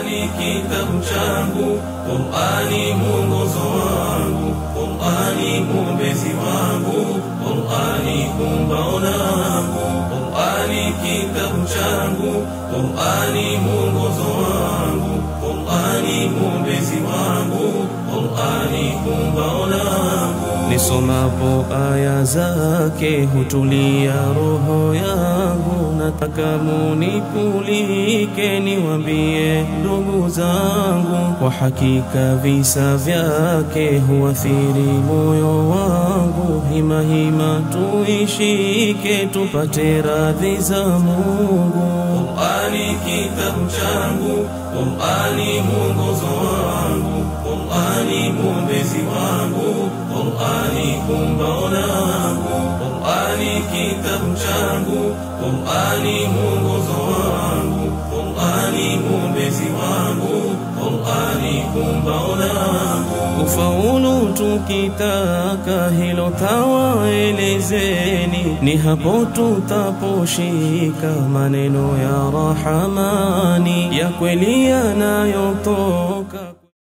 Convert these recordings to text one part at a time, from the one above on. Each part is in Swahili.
Qur'ani kitabu changu, Qur'ani mwongozo wangu, Qur'ani mwombezi wangu, Qur'ani kumbao langu, Qur'ani kitabu changu, Qur'ani mwongozo wangu, Qur'ani mwombezi wangu, Qur'ani kumbao langu. Nisomapo aya zake hutulia roho yangu, nataka munikulike niwambie ndugu zangu, kwa hakika visa vyake huathiri moyo wangu. Hima hima tuishike tupate radhi za Mungu. Qur'ani kitabu changu, Qur'ani mwongozo wangu, Qur'ani mwombezi wangu, Qur'ani kumbao langu, Qur'ani kitabu changu, Qur'ani mwongozo wangu, Qur'ani mwombezi wangu, Qur'ani kumbao langu. Ufaulu tukitaka hilo tawaelezeni, ni hapo tutaposhika maneno ya Rahamani ya kweli yanayotoka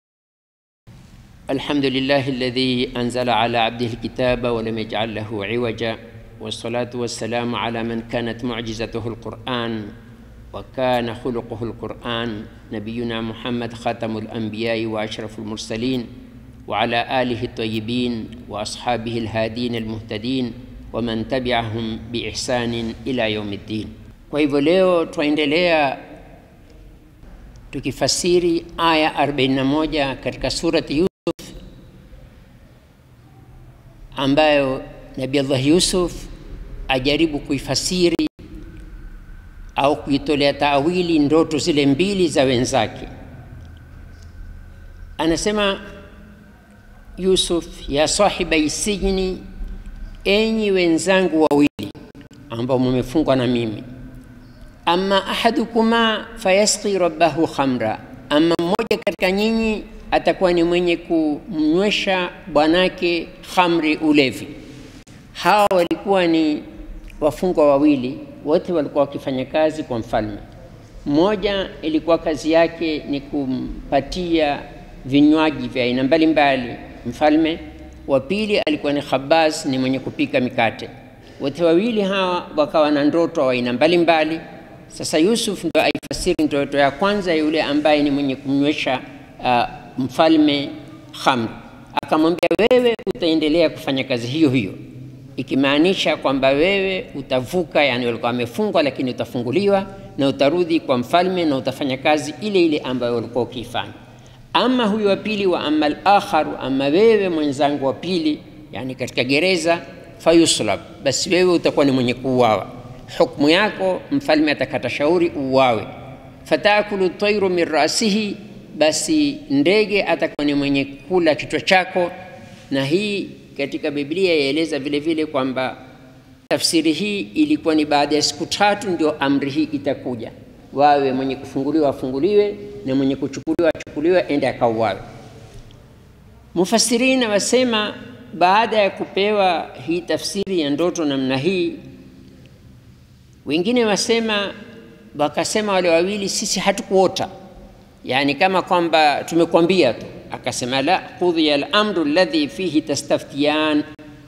الحمد لله الذي أنزل على عبده الكتاب ولم يجعل له عوجا والصلاة والسلام على من كانت معجزته القرآن وكان خلقه القرآن نبينا محمد خاتم الأنبياء وأشرف المرسلين وعلى آله الطيبين وأصحابه الهادين المهتدين ومن تبعهم بإحسان إلى يوم الدين kwa hivyo leo twaendelea tukifasiri aya 41 katika surati Yusuf ambayo Nabii Allah Yusuf ajaribu kuifasiri au kuitolea taawili ndoto zile mbili za wenzake. Anasema Yusuf, ya sahibai sijni, enyi wenzangu wawili ambao mumefungwa na mimi ama ahadukuma fayasqi rabbahu khamra, ama mmoja katika nyinyi atakuwa ni mwenye kumnywesha bwanake khamri, ulevi. Hawa walikuwa ni wafungwa wawili, wote walikuwa wakifanya kazi kwa mfalme. Mmoja ilikuwa kazi yake ni kumpatia vinywaji vya aina mbalimbali mfalme. Wa pili alikuwa ni khabaz, ni mwenye kupika mikate. Wote wawili hawa wakawa na ndoto wa aina mbalimbali. Sasa Yusuf ndo aifasiri ndoto ya kwanza, yule ambaye ni mwenye kumnywesha uh, mfalme khamr, akamwambia wewe utaendelea kufanya kazi hiyo hiyo, ikimaanisha kwamba wewe utavuka, yani walikuwa wamefungwa, lakini utafunguliwa na utarudi kwa mfalme na utafanya kazi ile ile ambayo walikuwa ukiifanya. Ama huyu wa pili, wa ama al-akharu, ama wewe mwenzangu wa pili, yani katika gereza, fayuslab, basi wewe utakuwa ni mwenye kuuawa hukmu yako, mfalme atakata shauri uwawe. Fatakulu tairu min rasihi, basi ndege atakuwa ni mwenye kula kichwa chako. Na hii katika Biblia yaeleza vile vile kwamba tafsiri hii ilikuwa ni baada ya siku tatu ndio amri hii itakuja, wawe mwenye kufunguliwa afunguliwe na mwenye kuchukuliwa achukuliwe, ende akauawe. Mufasirina wasema baada ya kupewa hii tafsiri ya ndoto namna hii wengine wasema wakasema wale wawili, sisi hatukuota, yani kama kwamba tumekwambia tu. Akasema la, qudhiya al-amru alladhi fihi tastaftiyan,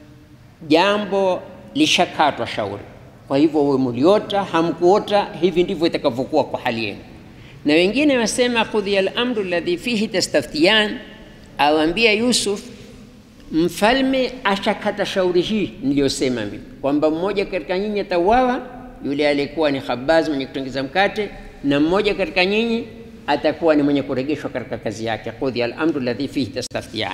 jambo lishakatwa shauri. Kwa hivyo wewe mliota, hamkuota, hivi ndivyo itakavyokuwa kwa hali yenu. Na wengine wasema qudhiya al-amru alladhi fihi tastaftiyan, awambia Yusuf, mfalme ashakata shauri hii niliyosema mimi kwamba mmoja katika nyinyi atauawa yule aliyekuwa ni khabaz mwenye kutengeza mkate, na mmoja katika nyinyi atakuwa ni mwenye kuregeshwa katika kazi yake. qudhiya al-amru alladhi fihi tastaftiyan.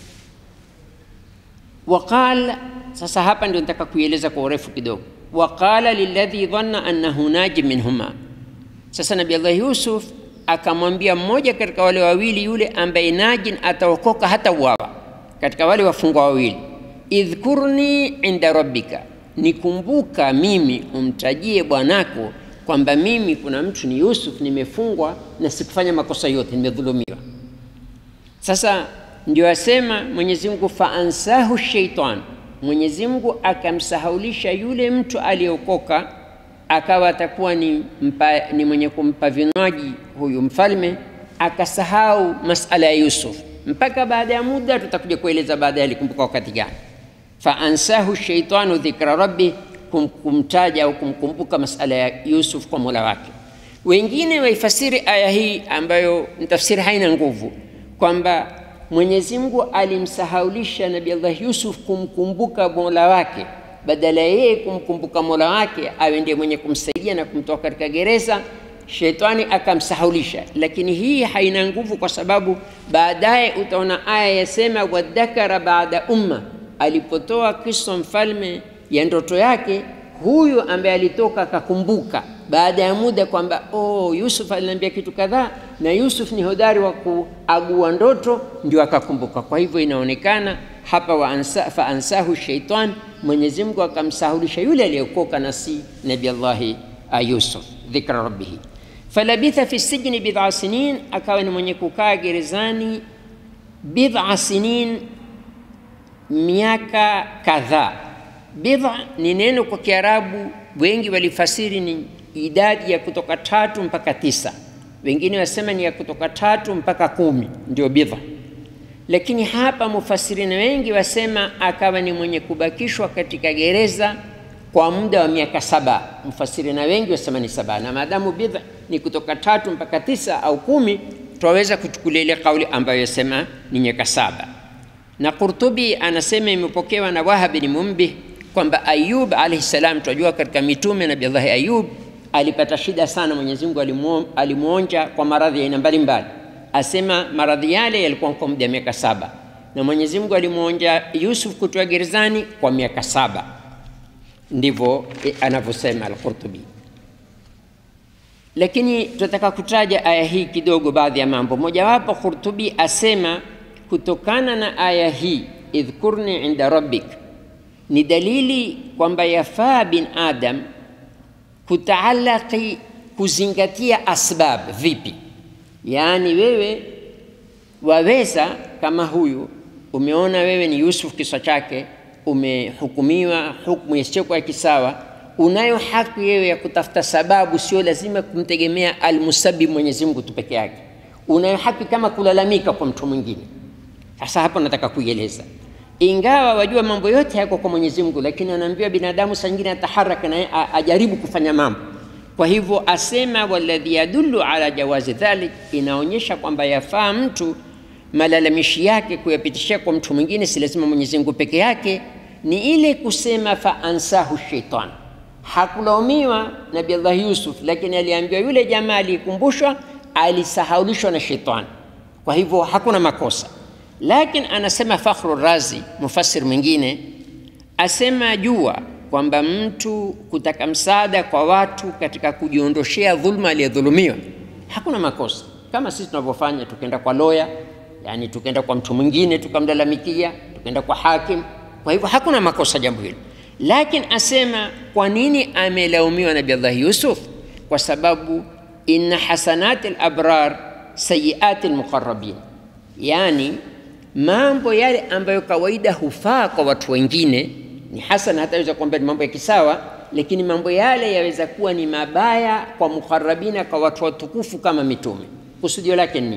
Waqal, sasa hapa ndio nataka kuieleza kwa urefu kidogo. Waqala lilladhi dhanna annahu naji minhuma, sasa Nabii Allah Yusuf akamwambia mmoja katika wale wawili, yule ambaye najin ataokoka hata uwawa katika wale wafungwa wawili, idhkurni inda rabbika nikumbuka mimi, umtajie bwanako kwamba mimi kuna mtu ni Yusuf, nimefungwa na sikufanya makosa yote, nimedhulumiwa. Sasa ndio asema Mwenyezi Mungu, faansahu shaitan, Mwenyezi Mungu akamsahaulisha yule mtu aliyeokoka, akawa atakuwa ni, mpa, ni mwenye kumpa vinywaji huyu mfalme, akasahau masala ya Yusuf mpaka baada ya muda, tutakuja kueleza baadaye alikumbuka wakati gani. Faansahu shaitanu dhikra rabbi, kum, kumtaja au kumkumbuka masala ya Yusuf kwa mola wake. Wengine waifasiri aya hii ambayo ni tafsiri haina nguvu kwamba Mwenyezi Mungu alimsahaulisha Nabii Allah Yusuf kumkumbuka mola wake, badala yeye kumkumbuka mola wake awe ndiye mwenye kumsaidia na kumtoa katika gereza, shetani akamsahaulisha. Lakini hii haina nguvu, kwa sababu baadaye utaona aya yasema, wadhakara baada umma, alipotoa kisa mfalme ya ndoto yake, huyu ambaye alitoka akakumbuka baada ya muda kwamba oh, Yusuf aliniambia kitu kadhaa, na Yusuf ni hodari wa kuagua ndoto, ndio akakumbuka. Kwa hivyo inaonekana hapa wa ansa, fa ansahu shaitan, Mwenyezi Mungu akamsahulisha yule aliyekoka na si Nabii Allahi Yusuf, dhikra rabbihi. Falabitha fi sijni bid'a sinin, akawa ni mwenye kukaa gerezani bid'a sinin, miaka kadhaa. Bid'a ni neno kwa Kiarabu, wengi walifasiri ni idadi ya kutoka tatu mpaka tisa, wengine wasema ni ya kutoka tatu mpaka kumi ndio bidha. Lakini hapa mufasirina wengi wasema akawa ni mwenye kubakishwa katika gereza kwa muda wa miaka saba. Mufasirina wengi wasema ni saba, na maadamu bidha ni kutoka tatu mpaka tisa au kumi, twaweza kuchukulia ile kauli ambayo yasema ni miaka saba. Na Qurtubi anasema imepokewa na Wahab bin Mumbih kwamba Ayub alayhi salam, tunajua katika mitume Nabii Allah Ayub alipata shida sana. Mwenyezi Mungu alimuonja kwa maradhi ya aina mbalimbali, asema maradhi yale yalikuwa kwa muda wa miaka saba, na Mwenyezi Mungu alimuonja Yusuf kutoka gerezani kwa miaka saba. Ndivyo anavyosema Al-Qurtubi. Lakini tunataka kutaja aya hii kidogo, baadhi ya mambo. Mojawapo, Qurtubi asema kutokana na aya hii idhkurni inda rabbik, ni dalili kwamba yafaa bin adam kutaalaki kuzingatia asbab. Vipi? Yaani wewe waweza, kama huyu umeona wewe ni Yusuf, kisa chake umehukumiwa hukumu isiyokuwa ya kisawa, unayo haki wewe ya kutafuta sababu, sio lazima kumtegemea almusabib Mwenyezi Mungu tu peke yake. Unayo haki kama kulalamika kwa mtu mwingine. Sasa hapo nataka kuieleza, ingawa wajua mambo yote yako kwa Mwenyezi Mungu, lakini anaambiwa binadamu saa nyingine ataharaka na ajaribu kufanya mambo. Kwa hivyo asema, walladhi yadullu ala jawazi dhalik, inaonyesha kwamba yafaa mtu malalamishi yake kuyapitishia kwa mtu mwingine, si lazima Mwenyezi Mungu peke yake. Ni ile kusema fa ansahu shaitan, hakulaumiwa Nabii Allah Yusuf, lakini aliambiwa yule jamaa aliyekumbushwa alisahaulishwa na shetani, kwa hivyo hakuna makosa. Lakini anasema Fakhru Razi, mufassir mwingine, asema jua kwamba mtu kutaka msaada kwa watu katika kujiondoshea dhulma aliyedhulumiwa hakuna makosa, kama sisi tunavyofanya tukaenda kwa loya, yani tukaenda kwa mtu mwingine tukamlalamikia, tukaenda kwa hakim. Kwa hivyo hakuna makosa jambo hilo, lakini asema kwa nini amelaumiwa Nabii Allah Yusuf? Kwa sababu inna hasanati al-abrar sayiati al-muqarrabin, yani mambo yale ambayo kawaida hufaa kwa watu wengine ni hasana, hata weza kuambia ni mambo ya kisawa, lakini mambo yale yaweza kuwa ni mabaya kwa mukharabina, kwa watu watukufu kama mitume. Kusudio lake ni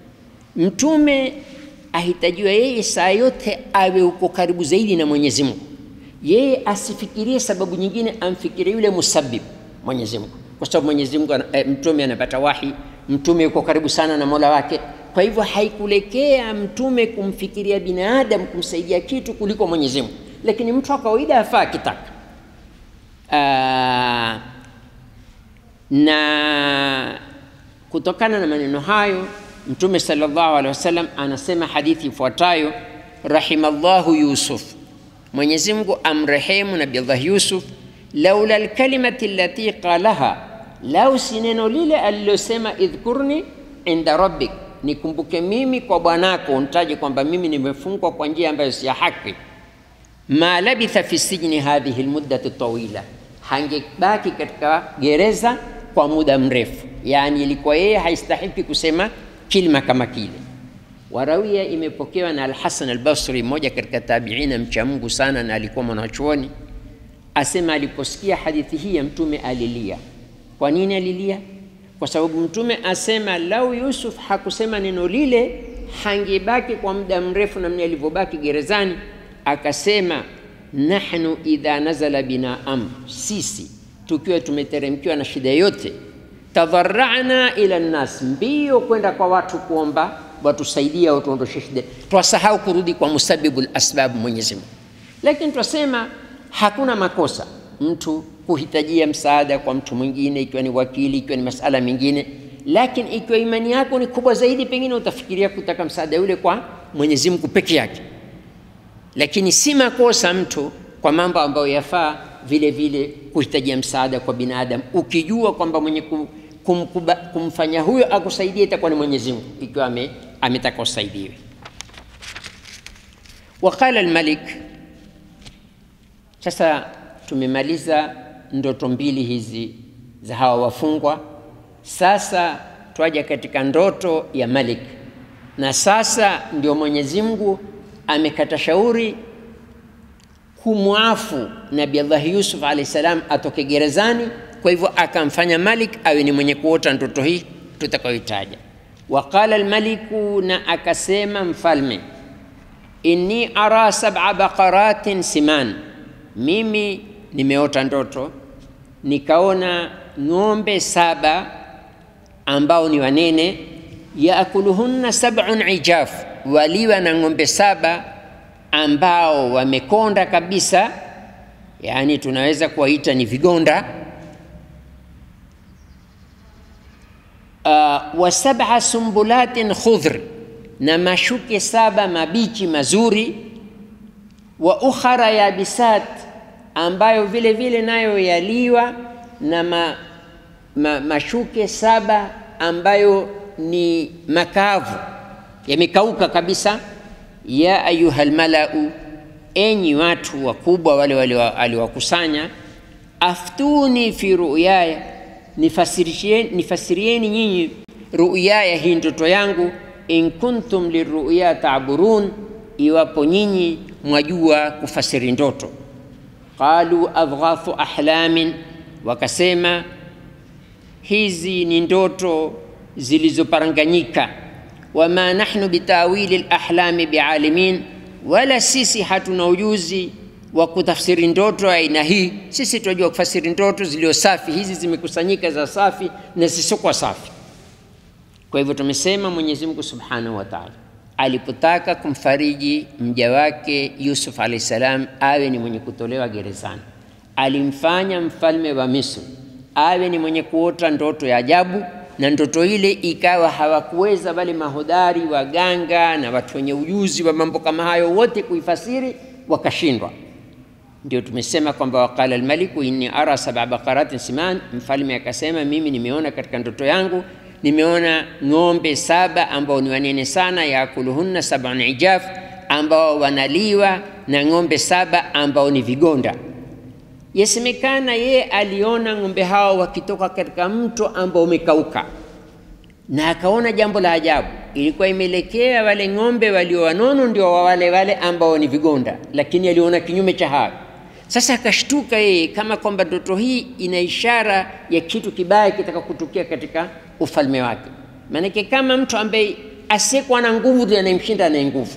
mtume ahitajiwa yeye saa yote awe uko karibu zaidi na Mwenyezi Mungu, yeye asifikirie sababu nyingine, amfikirie yule musabib Mwenyezi Mungu, kwa sababu Mwenyezi Mungu e, mtume anapata wahi, mtume yuko karibu sana na Mola wake. Kwa hivyo haikulekea mtume kumfikiria binadamu kumsaidia kitu kuliko Mwenyezi Mungu, lakini mtu wa kawaida afaa akitaka. Na kutokana na maneno hayo Mtume sallallahu alaihi wasallam anasema hadithi ifuatayo, rahimallahu Yusuf, Mwenyezi Mungu amrehemu Nabii Allah Yusuf, laula alkalimati allati qalaha, lau si neno lile alilosema idhkurni inda rabbik, nikumbuke mimi kwa bwanako, untaje kwamba mimi nimefungwa kwa njia ambayo si ya haki. Ma labitha fi sijni hadhihi almuddati tawila, hangebaki katika gereza kwa muda mrefu. Yani ilikuwa yeye haistahiki kusema kilima kama kile. Warawia imepokewa na Al-Hasan Al-Basri, mmoja katika tabiina mcha Mungu sana na alikuwa mwanachuoni, asema aliposikia hadithi hii ya Mtume alilia. Kwa nini alilia? kwa sababu Mtume asema lau Yusuf hakusema neno lile hangebaki kwa muda mrefu namna alivyobaki gerezani. Akasema nahnu idha nazala bina amr, sisi tukiwa tumeteremkiwa na shida yote, tadharana ila nnas, mbio kwenda kwa watu kuomba watusaidia watuondoshe shida, twasahau kurudi kwa musabibul asbab, Mwenyezi Mungu. Lakini twasema hakuna makosa mtu kuhitajia msaada kwa mtu mwingine, ikiwa ni wakili, ikiwa ni masala mengine. Lakini ikiwa imani yako ni kubwa zaidi, pengine utafikiria kutaka msaada yule kwa Mwenyezi Mungu peke yake. Lakini si makosa mtu kwa mambo ambayo yafaa vile vile kuhitajia msaada kwa binadamu, ukijua kwamba mwenye kumkuba, kumfanya huyo akusaidia itakuwa ni Mwenyezi Mungu, ikiwa ame, ametaka usaidiwe. Waqala al-Malik, sasa tumemaliza ndoto mbili hizi za hawa wafungwa. Sasa twaja katika ndoto ya Malik, na sasa ndio Mwenyezi Mungu amekata shauri kumwafu Nabii Allah Yusuf alayhi salam atoke gerezani. Kwa hivyo akamfanya Malik awe ni mwenye kuota ndoto hii tutakayoitaja. Waqala almaliku, na akasema mfalme, inni ara sab'a baqaratin siman, mimi nimeota ndoto nikaona ng'ombe saba ambao ni wanene, yaakuluhunna sab'un ijaf, waliwa na ng'ombe saba ambao wamekonda kabisa, yani tunaweza kuwaita ni vigonda. Uh, wa sab'a sumbulatin khudhr, na mashuke saba mabichi mazuri. Wa ukhara yabisat, ambayo vile vile nayo yaliwa na ma, ma, mashuke saba ambayo ni makavu yamekauka kabisa ya ayuha lmalau, enyi watu wakubwa wale aliwakusanya, aftuni fi ruyaya, nifasirieni, nifasirieni nyinyi ruyaya, hii ndoto yangu. In kuntum liruya taburun, iwapo nyinyi mwajua kufasiri ndoto. Qalu adghathu ahlamin, wakasema hizi ni ndoto zilizoparanganyika wama nahnu bitawili lahlami bialimin, wala sisi hatuna ujuzi wa kutafsiri ndoto aina hii. Sisi tunajua kufasiri ndoto zilizo safi, hizi zimekusanyika za safi na zisizokuwa safi. Kwa hivyo tumesema Mwenyezi Mungu subhanahu wa taala alipotaka kumfariji mja wake Yusuf alayhi salam awe ni mwenye kutolewa gerezani, alimfanya mfalme wa Misri awe ni mwenye kuota ndoto ya ajabu na ndoto ile ikawa hawakuweza wale mahodari waganga na watu wenye ujuzi wa mambo kama hayo wote kuifasiri, wakashindwa. Ndio tumesema kwamba waqala almaliku inni ara sab'a baqaratin siman, mfalme akasema mimi nimeona katika ndoto yangu nimeona ng'ombe saba ambao ni wanene sana, yakuluhunna sab'un ijaf, ambao wanaliwa na ng'ombe saba ambao ni vigonda. Yasemekana yeye aliona ng'ombe hao wakitoka katika mto ambao umekauka, na akaona jambo la ajabu. Ilikuwa imeelekea wale ng'ombe walio wanono ndio wa wale wale ambao ni vigonda, lakini aliona kinyume cha hayo. Sasa akashtuka yeye kama kwamba ndoto hii ina ishara ya kitu kibaya kitaka kutukia katika ufalme wake. Maanake kama mtu ambaye asiyekuwa na nguvu ndiye anayemshinda anaye nguvu.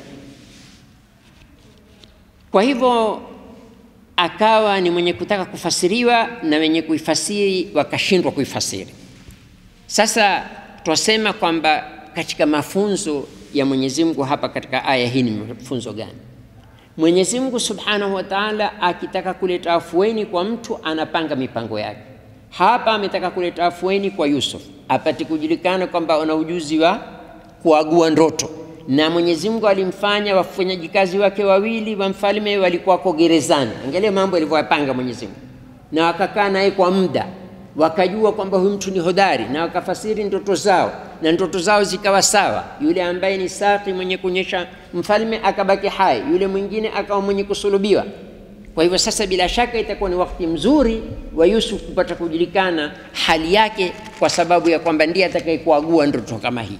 Kwa hivyo akawa ni mwenye kutaka kufasiriwa na wenye kuifasiri wakashindwa kuifasiri. Sasa twasema kwamba katika mafunzo ya Mwenyezi Mungu hapa katika aya hii ni mafunzo gani? Mwenyezi Mungu Subhanahu wa Ta'ala akitaka kuleta afueni kwa mtu anapanga mipango yake. Hapa ametaka kuleta afueni kwa Yusuf apate kujulikana kwamba ana ujuzi wa kuagua ndoto, na Mwenyezi Mungu alimfanya wafanyaji kazi wake wawili wa mfalme walikuwako gerezani. Angalia mambo yalivyoyapanga Mwenyezi Mungu, na wakakaa naye kwa muda, wakajua kwamba huyu mtu ni hodari, na wakafasiri ndoto zao, na ndoto zao zikawa sawa. Yule ambaye ni saki mwenye kunyesha mfalme akabaki hai, yule mwingine akawa mwenye kusulubiwa. Kwa hivyo sasa, bila shaka itakuwa ni wakati mzuri wa Yusuf kupata kujulikana hali yake, kwa sababu ya kwamba ndiye atakayekuagua ndoto kama hii.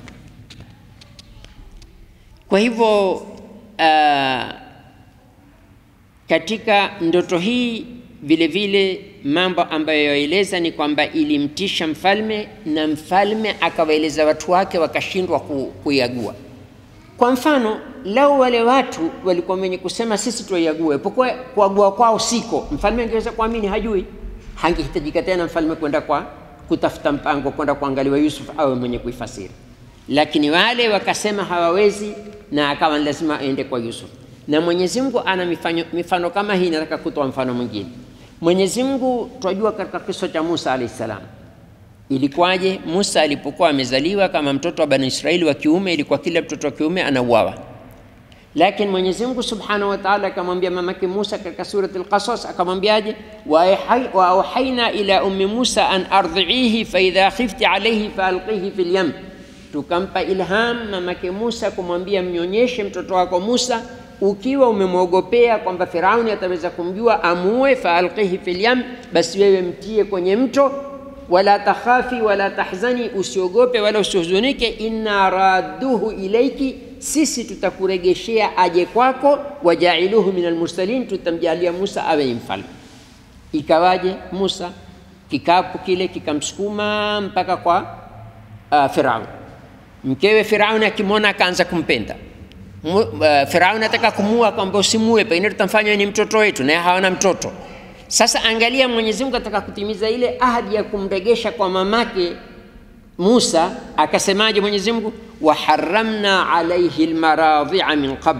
Kwa hivyo uh, katika ndoto hii vile vile mambo ambayo yaeleza ni kwamba ilimtisha mfalme na mfalme akawaeleza watu wake wakashindwa ku, kuiagua. Kwa mfano, lau wale watu walikuwa wenye kusema sisi tuiague, pokuwa kuagua kwao siko, mfalme angeweza kuamini, hajui, hangehitajika tena mfalme kwenda kwa kutafuta mpango kwenda kuangaliwa Yusuf awe mwenye kuifasiri, lakini wale wakasema hawawezi, na akawa lazima aende kwa Yusuf. Na Mwenyezi Mungu ana mifano, mifano kama hii. Nataka kutoa mfano mwingine. Mwenyezi Mungu twajua katika kisa cha Musa alayhi salam ilikuwaje. Musa alipokuwa amezaliwa kama mtoto wa Bani Israeli wa kiume, ilikuwa kila mtoto wa kiume anauawa, lakini Mwenyezi Mungu Subhanahu wa Ta'ala akamwambia mamake Musa katika surati Al-Qasas, akamwambiaje? wa auhaina ila ummi Musa an ardhiihi fa idha khifti alayhi fa alqihi fil yam, tukampa ilham mamake Musa kumwambia mnyonyeshe mtoto wako Musa ukiwa umemwogopea kwamba Firauni ataweza kumjua amuue, fa alqihi fil yam, basi wewe mtie kwenye mto wala takhafi wala tahzani, usiogope wala usihuzunike. Inna radduhu ilaiki, sisi tutakuregeshea aje kwako. Wajailuhu min almursalin, tutamjalia Musa awe mfalme. Ikawaje? Musa kikapu kile kikamsukuma mpaka kwa uh, Firauni. Mkewe Firauni akimwona akaanza kumpenda uh, Firauni ataka kumua, kwamba usimue, pengine tutamfanya ni mtoto wetu, naye hawana mtoto sasa angalia, Mwenyezi Mungu ataka kutimiza ile ahadi ya kumregesha kwa mamake Musa, akasemaje Mwenyezi Mungu? waharamna alaihi almaradhi'a min qabl,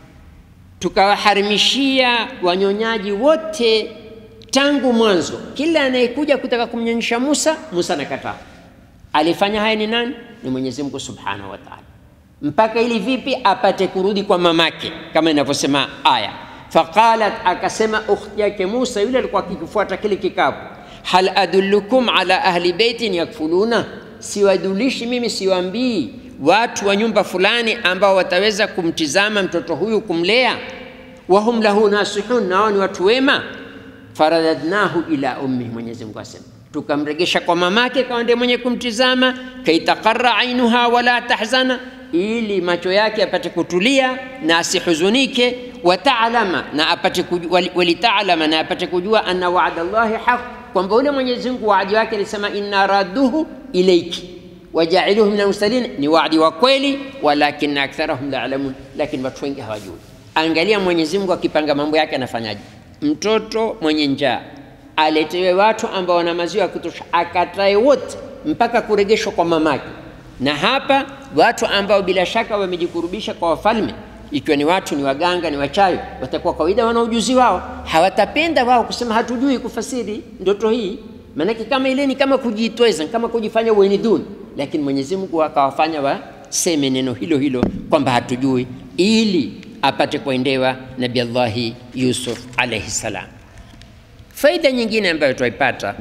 tukawaharimishia wanyonyaji wote tangu mwanzo. Kila anayekuja kutaka kumnyonyesha Musa, Musa anakataa. Alifanya haya ni nani? Ni Mwenyezi Mungu Subhanahu wa Ta'ala, mpaka ili vipi apate kurudi kwa mamake, kama inavyosema aya Faqalat, akasema ukhti yake Musa yule alikuwa akikifuata kile kikapu, hal adullukum ala ahli baitin yakfuluna, siwadulishi mimi, siwaambii watu wa nyumba fulani ambao wataweza kumtizama mtoto huyu kumlea. Wahum lahu nasihun, nao ni watu wema. Faradadnahu ila ummi, Mwenyezi Mungu asema tukamregesha kwa mamake, kawa ndiye mwenye kumtizama. Kaitaqarra ainuha wala tahzana, ili macho yake apate kutulia na asihuzunike wataalama na apate kujua, walitaalama na apate kujua anna waada Allahi haq, kwamba ule Mwenyezi Mungu waadi wake alisema inna radduhu ilayki wajailuhu min almursalin, ni waadi wa kweli, walakin aktharahum la yalamun, lakini watu wengi hawajui. Angalia Mwenyezi Mungu akipanga mambo yake anafanyaje? Mtoto mwenye njaa aletewe watu ambao wana maziwa ya kutosha, akatae wote mpaka kuregeshwa kwa mamake. Na hapa watu ambao bila shaka wamejikurubisha kwa wafalme ikiwa ni watu ni waganga ni wachawi, watakuwa kawaida wana ujuzi wao, hawatapenda wao kusema hatujui kufasiri ndoto hii. Maanake kama ile ni kama kujitweza, kama kujifanya weni duni, lakini Mwenyezi Mungu akawafanya waseme neno hilo hilo kwamba hatujui, ili apate kuendewa Nabii Allahi Yusuf alayhi salam. Faida nyingine ambayo twaipata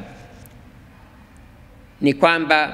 ni kwamba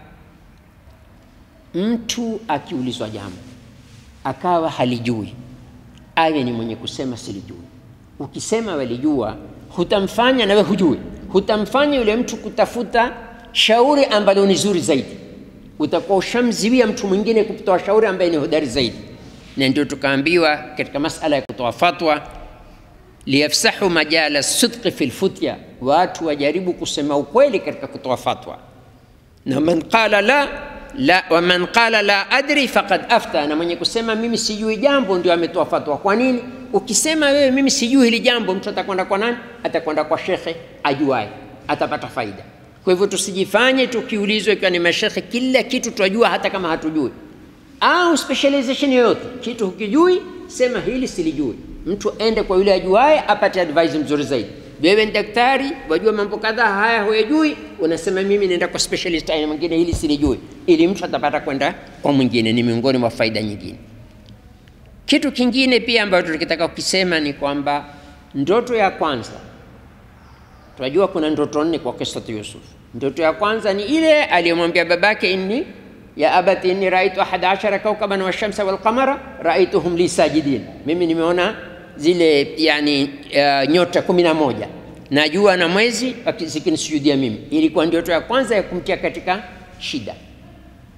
mtu akiulizwa jambo akawa halijui, awe ni mwenye kusema silijui. Ukisema walijua, hutamfanya nawe hujui, hutamfanya yule mtu kutafuta shauri ambalo ni zuri zaidi, utakuwa ushamziwia mtu mwingine kutoa shauri ambaye ni hodari zaidi. Na ndio tukaambiwa katika masala ya kutoa fatwa, liyafsahu majala sidqi fi lfutya, watu wajaribu kusema ukweli katika kutoa fatwa, na man qala la la waman qala la adri faqad afta, na mwenye kusema mimi sijui jambo ndio ametoa fatwa. Kwa nini? Ukisema wewe mimi sijui hili jambo, mtu atakwenda kwa nani? Atakwenda kwa shekhe ajuae, atapata faida. Kwa hivyo tusijifanye tukiulizwa ikiwa ni mashekhe kila kitu twajua, hata kama hatujui, au specialization yoyote, kitu hukijui, sema hili silijui. Mtu ende kwa yule ajuae apate advice mzuri zaidi. Wewe ni daktari, wajua mambo kadhaa haya huyajui, unasema mimi naenda kwa specialist aina mwingine, hili silijui, ili mtu atapata kwenda kwa mwingine. Ni miongoni mwa faida nyingine. Kitu kingine pia ambacho tukitaka kukisema ni kwamba ndoto ya kwanza, tunajua kuna ndoto nne kwa kisatu Yusuf. Ndoto ya kwanza ni ile aliyomwambia babake, inni ya abati inni raaitu ahada ashara kaukaban washamsa walqamara raaituhum li sajidin, mimi nimeona zile yani uh, nyota kumi na moja na jua na mwezi zikinisujudia mimi. Ilikuwa ndoto ya kwanza ya kumtia katika shida.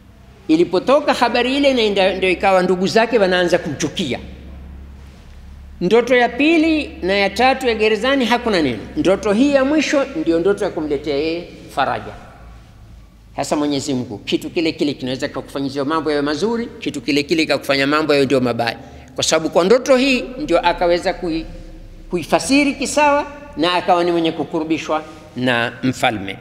Ilipotoka habari ile, na ndio ikawa ndugu zake wanaanza kumchukia, Ndoto ya pili na ya tatu ya gerezani hakuna neno. Ndoto hii ya mwisho ndio ndoto ya kumletea yeye faraja. Hasa Mwenyezi Mungu, kitu kile kile kinaweza kukufanyia mambo yawe mazuri, kitu kile kile kikakufanya mambo yawe ndio mabaya, kwa sababu kwa ndoto hii ndio akaweza kui, kuifasiri kisawa na akawa ni mwenye kukurubishwa na mfalme.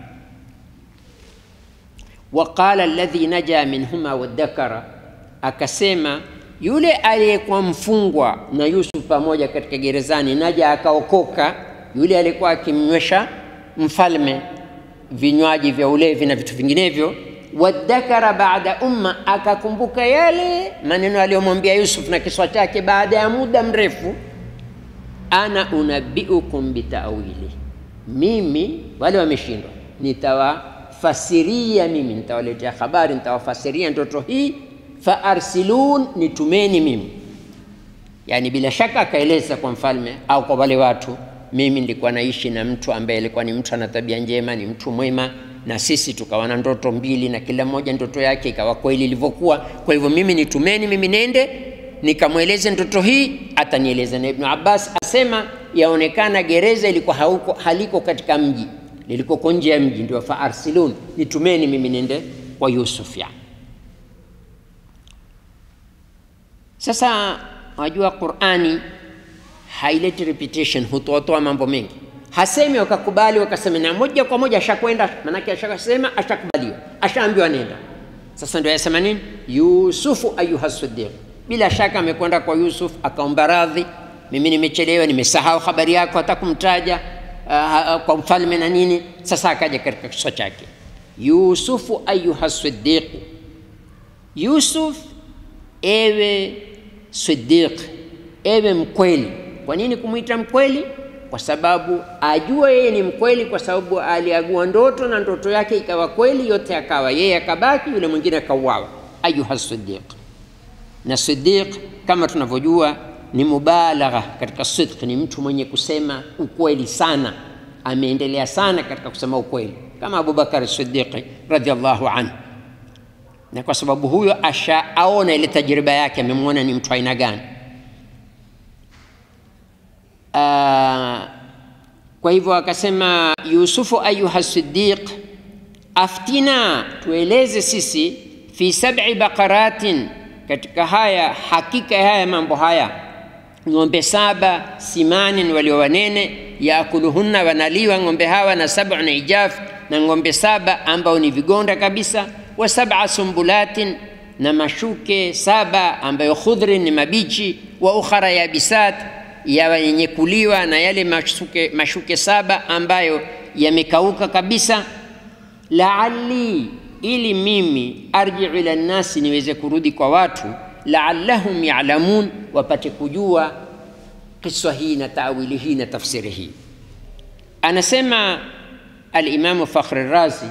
Waqala alladhi naja minhuma wadhakara, akasema yule aliyekuwa mfungwa na Yusuf pamoja katika gerezani, naja akaokoka, yule aliyekuwa akimnywesha mfalme vinywaji vya ulevi na vitu vinginevyo. Wadhakara baada umma, akakumbuka yale maneno aliyomwambia Yusuf na kiswa chake baada ya muda mrefu. Ana unabiukum bitawili, mimi wale wameshindwa, nitawafasiria mimi, nitawaletea habari, nitawafasiria ndoto hii. Faarsilun, nitumeni mimi. Yani bila shaka akaeleza kwa mfalme au kwa wale watu mimi nilikuwa naishi na mtu ambaye alikuwa ni mtu ana tabia njema, ni mtu mwema, na sisi tukawa na ndoto mbili, na kila mmoja ndoto yake ikawa kweli ilivyokuwa. Kwa hivyo mimi nitumeni, mimi nende nikamweleze ndoto hii, atanieleza. Na Ibn Abbas asema yaonekana gereza ilikuwa hauko, haliko katika mji, liliko nje ya mji, ndio fa arsilun, nitumeni mimi nende kwa Yusuf yani. Sasa wajua Qur'ani haileti repetition, hutoatoa mambo mengi. Hasemi wakakubali wakasema, na moja kwa moja ashakwenda, manake ashakasema, ashakubaliwa, ashaambiwa nenda. Sasa ndio yasema nini? Yusufu ayuha siddiq, bila shaka amekwenda kwa Yusuf akaomba radhi, mimi nimechelewa, nimesahau habari yako, hata kumtaja uh, kwa mfalme na nini. Sasa akaja katika kiswa chake, Yusufu ayuha siddiq, Yusuf ewe siddiq, ewe mkweli kwa nini kumwita mkweli? Kwa sababu ajua yeye ni mkweli, kwa sababu aliagua ndoto na ndoto yake ikawa kweli, yote akawa yeye akabaki, yule mwingine akauawa. Ayuha siddiq. Na siddiq kama tunavyojua ni mubalagha katika sidq, ni mtu mwenye kusema ukweli sana, ameendelea sana katika kusema ukweli, kama Abubakar Siddiqi radhiallahu anhu. Na kwa sababu huyo ashaona ile tajriba yake, amemwona ni mtu aina gani. Uh, kwa hivyo akasema Yusufu ayuha siddiq, aftina, tueleze sisi fi sab'i baqaratin, katika haya hakika ya haya mambo haya, ng'ombe saba simanin walio wanene, yaakuluhunna, wanaliwa ng'ombe hawa, na sab'un ijaf, na ng'ombe saba ambao ni vigonda kabisa, wa sab'a sumbulatin, na mashuke saba ambayo khudrin ni mabichi, wa ukhara yabisat ya yenye kuliwa na yale mashuke, mashuke saba ambayo yamekauka kabisa. Laali, ili mimi arjiu ila nnasi, niweze kurudi kwa watu, laallahum yalamun, wapate kujua kiswa hii na taawili hii na tafsiri hii. Anasema Alimamu Fakhri Razi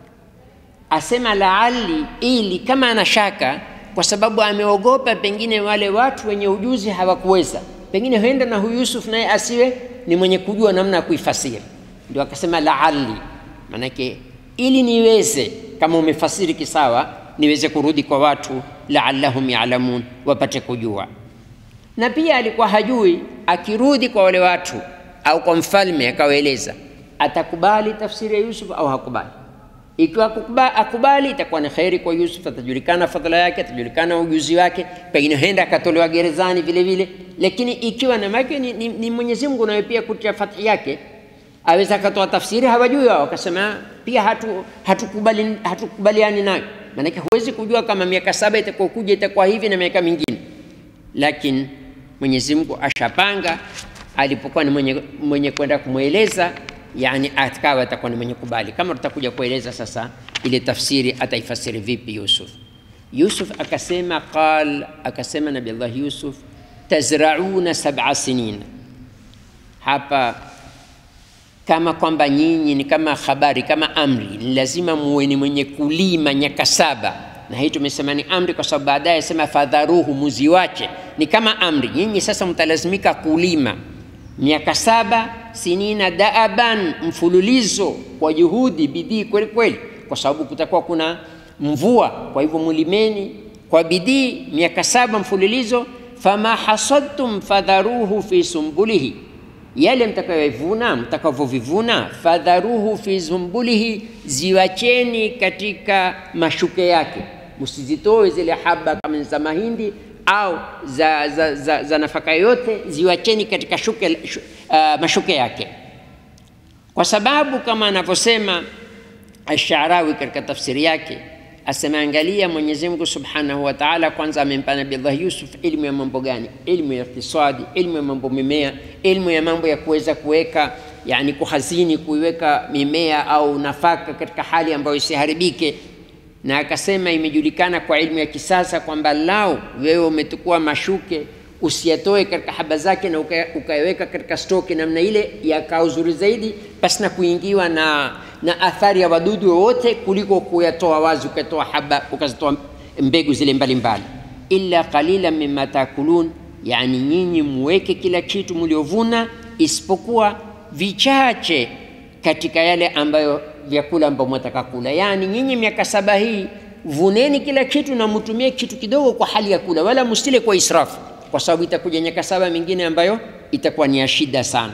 asema laali, ili kama ana shaka, kwa sababu ameogopa pengine wale watu wenye ujuzi hawakuweza pengine huenda na huyu Yusuf naye asiwe ni mwenye kujua namna ya kuifasiri, ndio akasema laali, maanake ili niweze kama umefasiri kisawa, niweze kurudi kwa watu, laallahum yalamun, wapate kujua. Na pia alikuwa hajui, akirudi kwa wale watu au kwa mfalme akawaeleza, atakubali tafsiri ya Yusuf au hakubali. Ikiwa akubali, itakuwa ni kheri kwa Yusuf, atajulikana fadhila yake, atajulikana ujuzi wake, pengine huenda akatolewa gerezani vile vile. Lakini ikiwa na maana ni, ni, ni Mwenyezi Mungu naye pia kutia fathi yake, aweza akatoa tafsiri, hawajui wao, wakasema pia hatu hatukubali hatukubaliani nayo. Maanake huwezi kujua kama miaka saba itakuwa kuja itakuwa hivi na miaka mingine, lakini Mwenyezi Mungu ashapanga alipokuwa ni mwenye, mwenye kwenda kumweleza yani atakawa atakuwa ni mwenye kubali, kama tutakuja kueleza sasa ile tafsiri ataifasiri vipi Yusuf. Yusuf akasema qal, akasema Nabii Allah Yusuf, tazrauna sab'a sinina. Hapa kama kwamba nyinyi ni kama habari kama amri, ni lazima muwe ni mwenye kulima nyaka saba, na hii tumesema ni amri kwa sababu baadaye sema fadharuhu, muziwache. Ni kama amri, nyinyi sasa mtalazimika kulima miaka saba sinina daaban, mfululizo kwa juhudi, bidii kweli kweli, kwa sababu kutakuwa kuna mvua. Kwa hivyo mulimeni kwa bidii miaka saba mfululizo. fama hasadtum fadharuhu fi sumbulihi, yale mtakayoivuna mtakavyovivuna, fadharuhu fi sumbulihi, ziwacheni katika mashuke yake, msizitoe zile haba kama za mahindi au za, za, za, za nafaka yoyote, ziwacheni katika shuke, shu, uh, mashuke yake, kwa sababu kama anavyosema Asharawi katika tafsiri yake asema, angalia Mwenyezi Mungu Subhanahu wa Ta'ala, kwanza amempa Nabii Yusuf ilmu ya mambo gani? Ilmu ya iktisadi, ilmu ya mambo mimea, ilmu ya mambo ya kuweza kuweka yani kuhazini, kuiweka mimea au nafaka katika hali ambayo isiharibike, na akasema imejulikana kwa ilmu ya kisasa kwamba lao wewe umetukua mashuke usiyatoe katika haba zake na ukayaweka katika stoki namna ile, yakaa uzuri zaidi pasi na kuingiwa na, na athari ya wadudu wowote, kuliko kuyatoa wazi ukatoa haba ukazitoa mbegu zile mbalimbali. illa qalila mimma taakulun, yani nyinyi muweke kila kitu mliovuna isipokuwa vichache katika yale ambayo vyakula ambayo mwataka kula. Yani nyinyi miaka saba hii vuneni kila kitu na mtumie kitu kidogo kwa hali ya kula, wala msile kwa israfu kwa sababu itakuja miaka saba mingine ambayo itakuwa ni ya shida sana.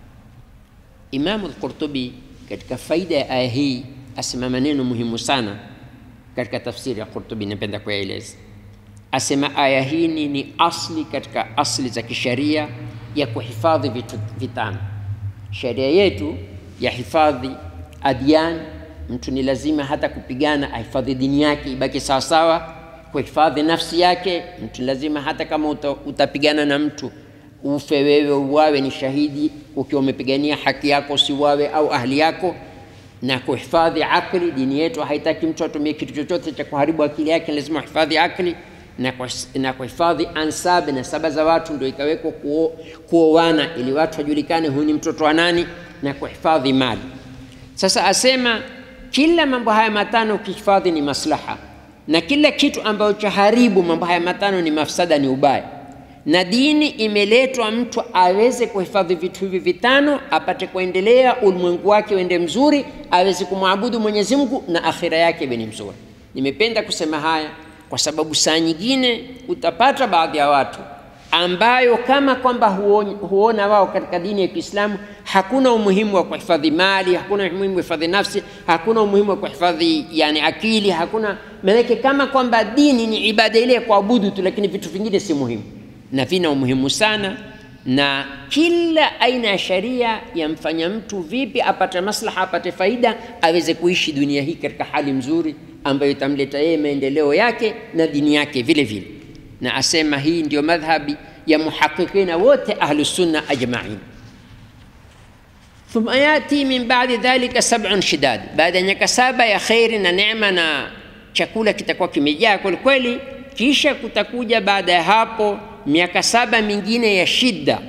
Imamu Al-Qurtubi katika faida ya aya hii asema maneno muhimu sana katika tafsiri ya Qurtubi, napenda kuyaeleza. Asema aya hii ni asli katika asli za kisheria ya kuhifadhi vitu vitano. Sheria yetu ya hifadhi adyan, mtu ni lazima hata kupigana ahifadhi dini yake ibaki sawasawa kuhifadhi nafsi yake, mtu lazima hata kama uta, utapigana na mtu ufe wewe uwawe ni shahidi ukiwa umepigania haki yako usiwawe au ahli yako. Na kuhifadhi akli, dini yetu haitaki mtu atumie kitu chochote cha kuharibu akili yake, lazima uhifadhi akli. Na, na kuhifadhi ansab, nasaba za watu ndio ikawekwa kuoana ili watu wajulikane huyu ni mtoto wa nani, na kuhifadhi mali. Sasa asema kila mambo haya matano ukihifadhi ni maslaha na kila kitu ambayo cha haribu mambo haya matano ni mafsada, ni ubaya. Na dini imeletwa mtu aweze kuhifadhi vitu hivi vitano, apate kuendelea, ulimwengu wake uende mzuri, aweze kumwabudu Mwenyezi Mungu na akhira yake iwe ni mzuri. Nimependa kusema haya kwa sababu saa nyingine utapata baadhi ya watu ambayo kama kwamba huona wao katika dini ya Kiislamu hakuna umuhimu wa kuhifadhi mali, hakuna umuhimu wa kuhifadhi nafsi, hakuna umuhimu wa kuhifadhi yani akili, hakuna maanake, kama kwamba dini ni ibada ile ya kuabudu tu, lakini vitu vingine si muhimu, na vina umuhimu sana. Na kila aina ya sharia yamfanya mtu vipi apate maslaha, apate faida, aweze kuishi dunia hii katika hali mzuri ambayo itamleta yeye maendeleo yake na dini yake vile vile na asema hii ndio madhhabi ya muhaqiqina wote ahlusunna ajmain. Thumma yati min ba'di dhalika sab'un shidad, baada ya miaka saba ya kheri na neema na chakula kitakuwa kimejaa kweli kweli, kisha kutakuja baada ya hapo miaka saba mingine ya shida.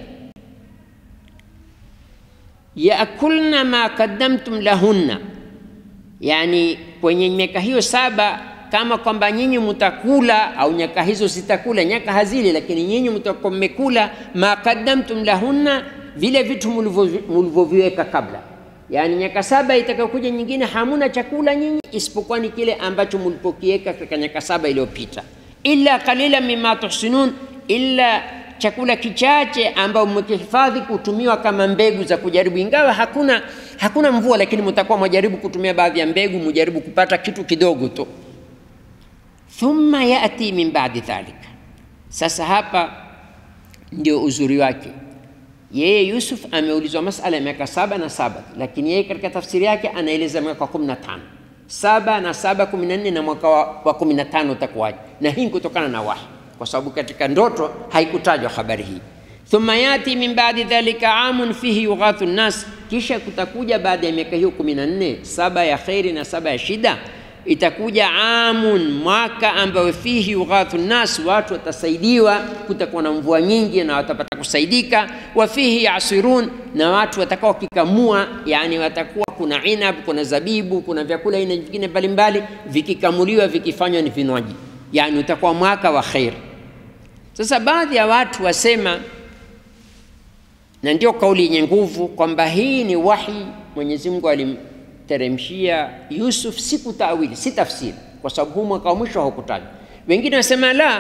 Yaakulna ma qaddamtum lahunna, yani kwenye miaka hiyo saba kama kwamba nyinyi mtakula au nyaka hizo zitakula, nyaka hazili, lakini nyinyi mtakuwa mmekula ma qaddamtum lahunna, vile vitu mulivyoviweka kabla. Yani nyaka saba itakayokuja nyingine hamuna chakula nyinyi isipokuwa ni kile ambacho mlipokiweka katika nyaka saba iliyopita. Illa qalila mimma tuhsinun, illa chakula kichache ambao mmekihifadhi kutumiwa kama mbegu za kujaribu, ingawa hakuna hakuna mvua, lakini mtakuwa mwajaribu kutumia baadhi ya mbegu, mujaribu kupata kitu kidogo tu thumma yati min ba'di dhalika. Sasa hapa ndio uzuri wake. Yeye Yusuf ameulizwa masala ya miaka saba na saba, lakini yeye katika tafsiri yake anaeleza mwaka kumi na tano saba na saba kumi na nne na mwaka wa kumi na tano utakuwaje? Na hii kutokana na wahi, kwa sababu katika ndoto haikutajwa habari hii. Thumma yati min ba'di dhalika amun fihi yughathu nnas, kisha kutakuja baada ya miaka hiyo kumi na nne saba ya kheri na saba ya shida itakuja amun, mwaka ambayo fihi yughathu nnas, watu watasaidiwa, kutakuwa na mvua nyingi na watapata kusaidika. Wa fihi yasirun, na watu watakao kikamua, yani watakuwa kuna inab, kuna zabibu, kuna vyakula aina vingine mbalimbali vikikamuliwa, vikifanywa ni vinywaji, yani utakuwa mwaka wa khair. Sasa baadhi ya watu wasema, na ndio kauli yenye nguvu kwamba hii ni wahi Mwenyezi Mungu alim teremshia Yusuf si kutawili, si tafsiri, kwa sababu huu mwaka wa mwisho haukutajwa. Wengine wasema la,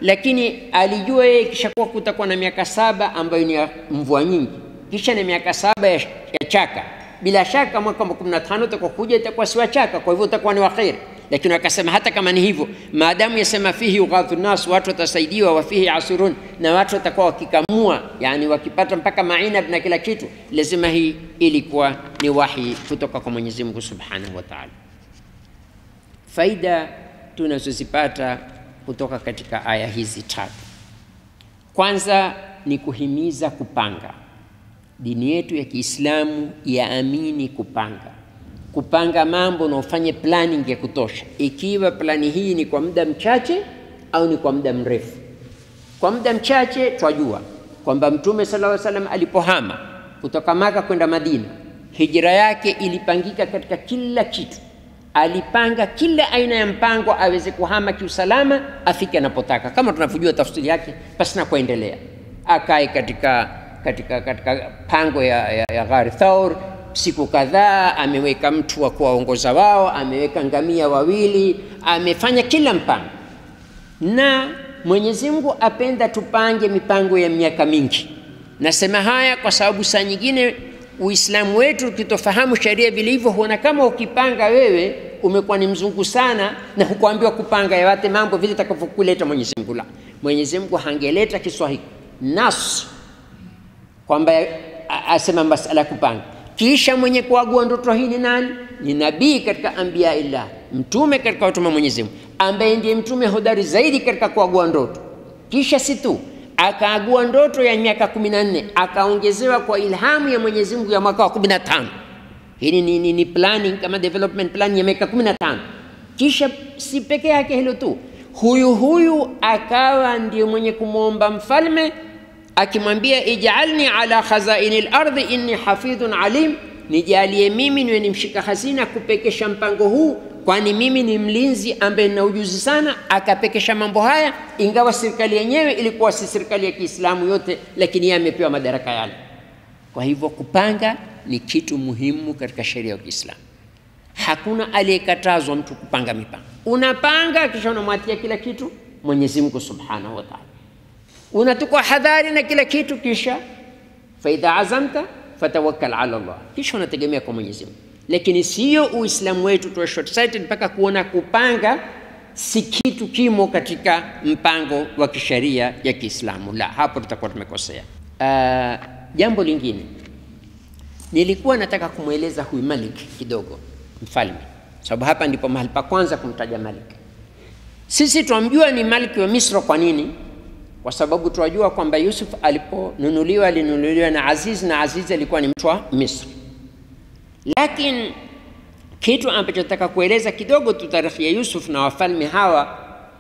lakini alijua yeye kishakuwa kutakuwa na miaka saba ambayo ni ya mvua nyingi, kisha na miaka saba ya, ya chaka. Bila shaka mwaka wa kumi na tano utakuwa kuja itakuwa si wa chaka, kwa hivyo utakuwa ni wa kheri. Lakini wakasema hata kama ni hivyo, maadamu yasema fihi yughathu nas, watu watasaidiwa, wa fihi asurun, na watu watakuwa wakikamua, yani wakipata mpaka mainab na kila kitu. Lazima hii ilikuwa ni wahi kutoka kwa Mwenyezi Mungu subhanahu wa taala. Faida tunazozipata kutoka katika aya hizi tatu, kwanza ni kuhimiza kupanga. Dini yetu ya Kiislamu yaamini kupanga, kupanga mambo na ufanye planning ya kutosha, ikiwa plani hii ni kwa muda mchache au ni kwa muda mrefu. Kwa muda mchache twajua kwamba Mtume sallallahu alaihi wasallam alipohama kutoka Maka kwenda Madina, hijra yake ilipangika katika kila kitu alipanga kila aina ya mpango aweze kuhama kiusalama, afike anapotaka, kama tunavyojua tafsiri yake pasina kuendelea. Akae katika, katika, katika pango ya, ya, ya Ghar Thawr siku kadhaa, ameweka mtu wa kuwaongoza wao, ameweka ngamia wawili, amefanya kila mpango. Na Mwenyezi Mungu apenda tupange mipango ya miaka mingi. Nasema haya kwa sababu saa nyingine Uislamu wetu ukitofahamu sheria vilivyo, huona kama ukipanga wewe umekuwa ni mzungu sana, na hukuambiwa kupanga yawate mambo vile takavyokuleta Mwenyezi Mungu. La, Mwenyezi Mungu hangeleta Kiswahili nas kwamba asema masala ya kupanga, kisha mwenye kuagua ndoto hii ni nani? Ni nabii katika anbiya illah, mtume katika watu wa Mwenyezi Mungu, ambaye ndiye mtume hodari zaidi katika kuagua ndoto. Kisha si tu akaagua ndoto ya miaka kumi na nne akaongezewa kwa ilhamu ya Mwenyezi Mungu ya mwaka wa kumi na tano. Hili ni, ni, ni planning kama development plan ya miaka kumi na tano. Kisha si peke yake hilo tu, huyu huyu akawa ndio mwenye kumwomba mfalme akimwambia, ijalni ala khazaini lardhi inni hafidhun alim, nijalie mimi niwe ni mshika hazina kupekesha mpango huu kwani mimi ni mlinzi ambaye nina ujuzi sana. Akapekesha mambo haya, ingawa serikali yenyewe ilikuwa si serikali ya Kiislamu yote, lakini yeye amepewa madaraka yale. Kwa hivyo kupanga ni kitu muhimu katika sheria ya Kiislamu. Hakuna aliyekatazwa mtu kupanga mipango. Unapanga kisha unamwatia kila kitu Mwenyezi Mungu Subhanahu wa Ta'ala, unatukwa hadhari na kila kitu, kisha faidha azamta fatawakkal ala Allah, kisha unategemea kwa Mwenyezi Mungu lakini sio Uislamu wetu tuwe short sighted mpaka kuona kupanga si kitu kimo katika mpango wa kisheria ya Kiislamu. La, hapo tutakuwa tumekosea. Uh, jambo lingine nilikuwa nataka kumweleza huyu Malik kidogo, mfalme, sababu hapa ndipo mahali pa kwanza kumtaja Malik. Sisi twamjua ni Malik wa Misri. Kwa nini? Kwa sababu twajua kwamba Yusuf aliponunuliwa alinunuliwa na Aziz, na Aziz alikuwa ni mtu wa Misri lakini kitu ambacho nataka kueleza kidogo tu tarikhi ya Yusuf na wafalme hawa.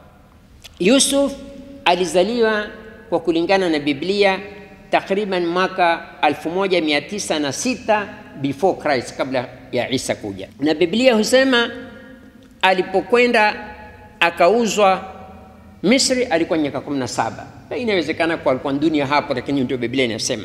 Yusuf alizaliwa kwa kulingana na Biblia takriban mwaka 1906 before Christ, kabla ya Isa kuja, na Biblia husema alipokwenda akauzwa Misri alikuwa miaka 17. Inawezekana kwa alikuwa dunia hapo, lakini ndio Biblia inasema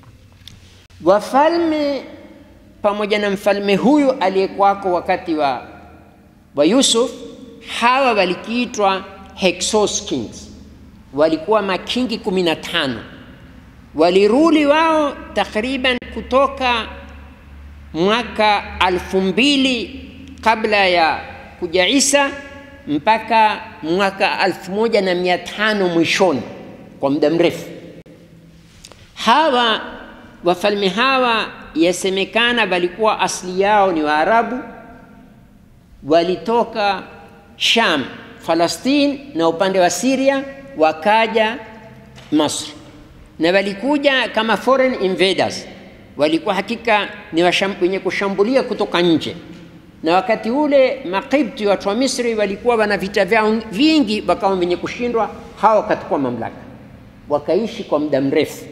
wafalme pamoja na mfalme huyu aliyekuwako wakati wa, wa Yusuf, hawa walikiitwa Hyksos kings, walikuwa makingi kumi na tano. Walirudi wao takriban kutoka mwaka alfu mbili kabla ya kuja Isa mpaka mwaka alfu moja na mia tano mwishoni, kwa muda mrefu. Hawa wafalme hawa yasemekana walikuwa asili yao ni Waarabu, walitoka Sham, Falastini na upande wa Syria wakaja Masri, na walikuja kama foreign invaders, walikuwa hakika ni wenye kushambulia kutoka nje. Na wakati ule Makibti, watu wa Misri, walikuwa wana vita vyao vingi, wakawa wenye kushindwa, hawa wakachukua mamlaka, wakaishi kwa muda mrefu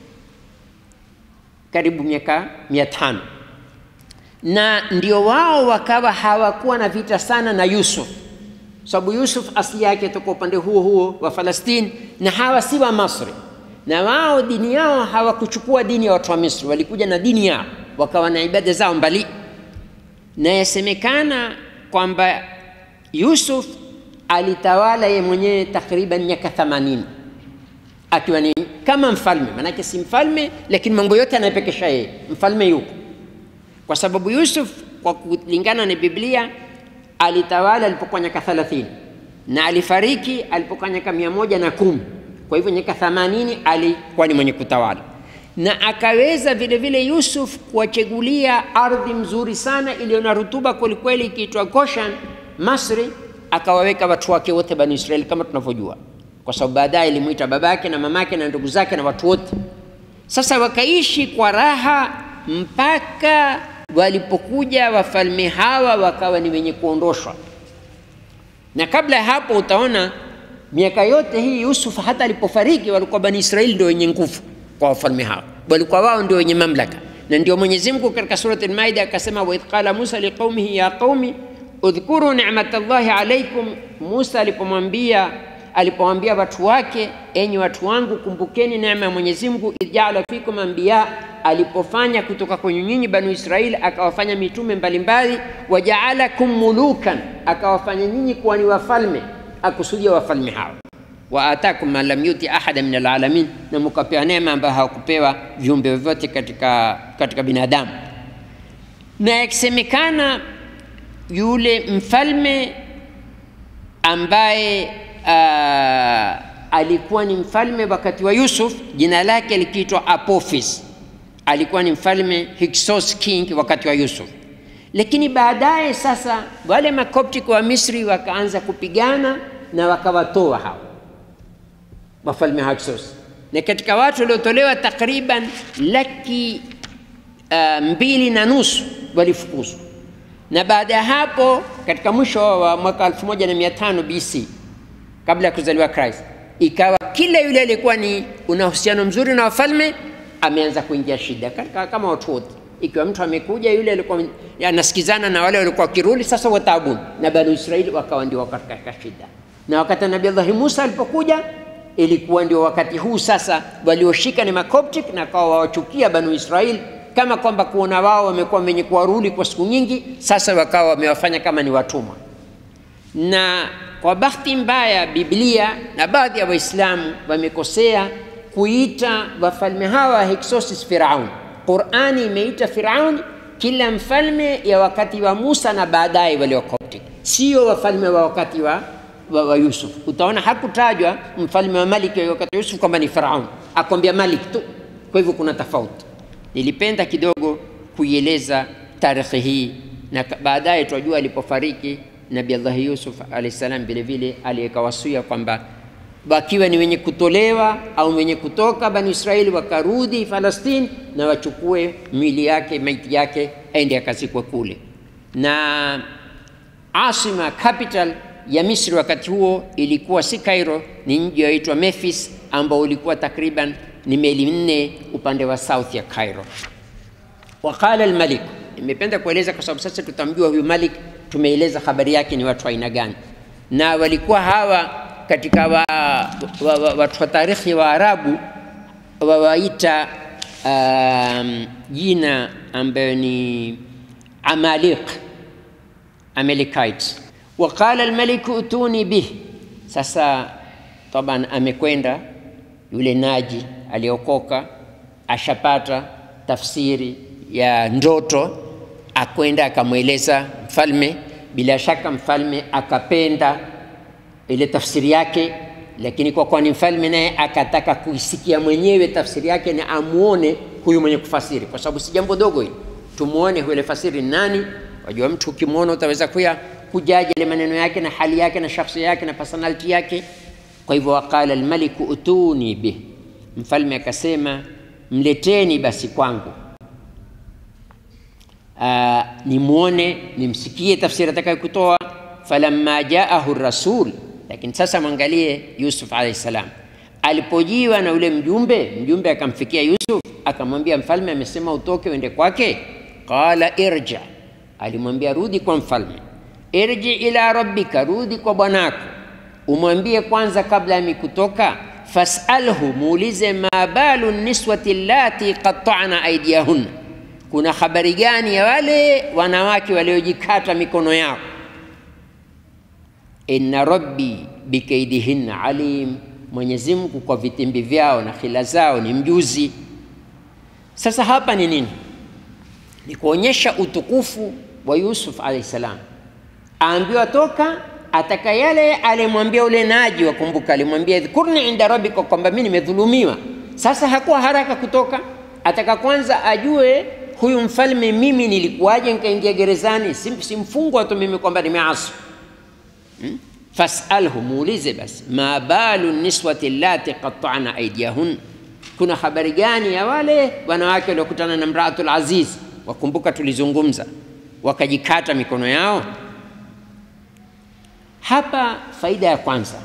karibu miaka mia tano na ndio wao wakawa hawakuwa na vita sana na Yusuf, sababu Yusuf asili yake toka upande huo huo wa Falastini, na hawa si wa Masri, na wao dini yao hawakuchukua dini ya watu wa Misri, walikuja na dini yao, wakawa na ibada zao mbali. Na yasemekana kwamba Yusuf alitawala ye mwenyewe takriban miaka 80 akiwa ni kama mfalme, maanake si mfalme, lakini mambo yote anayepekesha yeye, mfalme yuko. Kwa sababu Yusuf kwa kulingana na Biblia alitawala alipokuwa miaka 30 na alifariki alipokuwa miaka mia moja na kumi. Kwa hivyo miaka 80 alikuwa ni mwenye kutawala, na akaweza vile vile Yusuf kuwachegulia ardhi mzuri sana iliyo na rutuba kwelikweli, ikiitwa Goshen Masri, akawaweka watu wake wote Bani Israeli kama tunavyojua kwa sababu baadaye ilimwita babake na mamake na ndugu zake na watu wote. Sasa wakaishi kwa raha mpaka walipokuja wafalme hawa wakawa ni wenye kuondoshwa. Na kabla ya hapo, utaona miaka yote hii Yusuf hata alipofariki walikuwa Bani Israeli ndio wenye nguvu kwa wafalme hawa, walikuwa wao ndio wenye mamlaka, na ndio Mwenyezi Mungu katika Surat Al-Maida akasema, wa idh qala Musa liqaumihi ya qaumi udhkuru ni'matallahi alaykum, Musa alipomwambia alipowambia watu wake, enyi watu wangu, kumbukeni neema ya Mwenyezi Mungu, idjaala fikum anbiya, alipofanya kutoka kwenye nyinyi Banu Israili akawafanya mitume mbalimbali, wajaalakum mulukan, akawafanya nyinyi kuwa ni wafalme, akusudia wafalme hao wa atakum ma lam yuti ahada min alalamin, na mukapewa neema ambayo hawakupewa viumbe vyovyote katika, katika binadamu. Na yakisemekana yule mfalme ambaye uh, alikuwa ni mfalme wakati wa Yusuf, jina lake likiitwa Apophis. Alikuwa ni mfalme Hyksos king wakati wa Yusuf, lakini baadaye sasa wale makoptik wa Misri wakaanza kupigana na wakawatoa hao wafalme wa Hyksos, na katika watu waliotolewa takriban laki uh, mbili na nusu walifukuzwa, na baada ya hapo katika mwisho wa mwaka 1500 BC kabla ya kuzaliwa Christ, ikawa kila yule aliyekuwa ni una uhusiano mzuri na wafalme ameanza kuingia shida kama watu wote. Ikiwa mtu amekuja yule alikuwa anasikizana na wale walikuwa wakirudi, sasa wataabuni na Banu Israeli wakawa ndio katika shida. Na wakati Nabii Allah Musa alipokuja, ilikuwa ndio wakati huu sasa walioshika ni Makoptic na kawa wawachukia Banu Israeli kama kwamba kuona wao wamekuwa wenye kuwarudi kwa siku nyingi, sasa wakawa wamewafanya kama ni watumwa na kwa bahati mbaya Biblia na baadhi ya Waislamu wamekosea kuita wafalme hawa Hyksos Firaun. Qurani imeita Firaun kila mfalme ya wakati wa Musa na baadaye wale wa Coptic, sio wafalme wa wakati wa, wa, wa Yusuf. Utaona hakutajwa mfalme wa Malik wa wakati wa Yusuf kwamba ni Firaun, akwambia Malik tu. Kwa hivyo kuna tofauti. Nilipenda kidogo kuieleza tarehe hii, na baadaye twajua alipofariki Nabi Allah Yusuf alayhi salam vile vile aliweka wasia kwamba wakiwa ni wenye kutolewa au wenye kutoka Bani Israeli wakarudi Falastini na wachukue mili yake maiti yake aende akazikwe kule. Na asima capital ya Misri wakati huo ilikuwa si Cairo, ni mji waitwa Memphis ambao ulikuwa takriban ni meli nne upande wa south ya Cairo. Waqala al-Malik, nimependa kueleza kwa sababu sasa tutamjua huyu Malik tumeeleza habari yake ni watu aina gani, na walikuwa hawa katika wa, wa, wa, watu wa tarikhi wa Arabu wawaita um, jina ambayo ni Amaliq, Amalekites. Waqala almaliku utuni bih. Sasa taban amekwenda yule naji aliokoka, ashapata tafsiri ya ndoto akwenda akamweleza mfalme. Bila shaka mfalme akapenda ile tafsiri yake, lakini kwa kuwa ni mfalme naye akataka kuisikia mwenyewe tafsiri yake na amuone huyu mwenye kufasiri, kwa sababu si jambo dogo hili. Tumuone yule fasiri nani. Wajua, mtu ukimwona utaweza kuya kujaji ile maneno yake na hali yake na shakhsi yake na personality yake. Kwa hivyo, waqala almaliku utuni bih, mfalme akasema mleteni basi kwangu Uh, nimwone nimsikie tafsiri atakayo kutoa. Falamma jaahu rasul, lakini sasa mwangalie Yusuf alayhi salam alipojiwa na ule mjumbe, mjumbe akamfikia Yusuf akamwambia, mfalme amesema utoke uende kwake. Qala irja, alimwambia rudi kwa mfalme. Irji ila rabbika, rudi kwa bwanako, umwambie kwanza kabla ya kutoka. Fasalhu, muulize ma balu niswati allati qatta'na aydiyahunna kuna habari gani ya wale wanawake waliojikata mikono yao? inna rabbi bikaidihinna alim, Mwenyezi Mungu kwa vitimbi vyao na hila zao ni mjuzi. Sasa hapa ni nini? Ni kuonyesha utukufu wa Yusuf alayhi salam, aambiwa toka, ataka yale alimwambia ule naji, wakumbuka, alimwambia dhkurni inda rabbika, kwamba mimi nimedhulumiwa. Sasa hakuwa haraka kutoka, ataka kwanza ajue huyu mfalme, mimi nilikuwaje nikaingia gerezani? Si, si mfungwa tu mimi kwamba nimeasi hmm? Fasalhu, muulize basi, ma balu niswati allati qatta'na aydiyahun, kuna habari gani ya wale wanawake waliokutana na mraatul aziz? Wakumbuka tulizungumza, wakajikata mikono yao. Hapa faida ya kwanza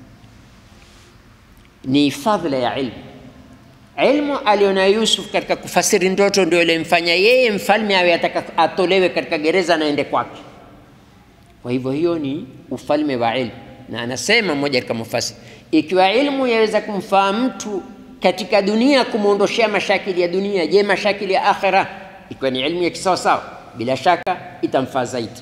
ni fadhila ya ilmu. Ilmu alionayo Yusuf katika kufasiri ndoto ndio ilimfanya yeye mfalme awe ataka atolewe katika gereza na aende kwake. Kwa hivyo hiyo ni ufalme wa ilmu, na anasema mmoja katika mufasiri, ikiwa ilmu yaweza kumfaa mtu katika dunia kumwondoshea mashakili ya dunia, je, mashakili ya akhira, ikiwa ni ilmu ya kisawasawa, bila shaka itamfaa zaidi.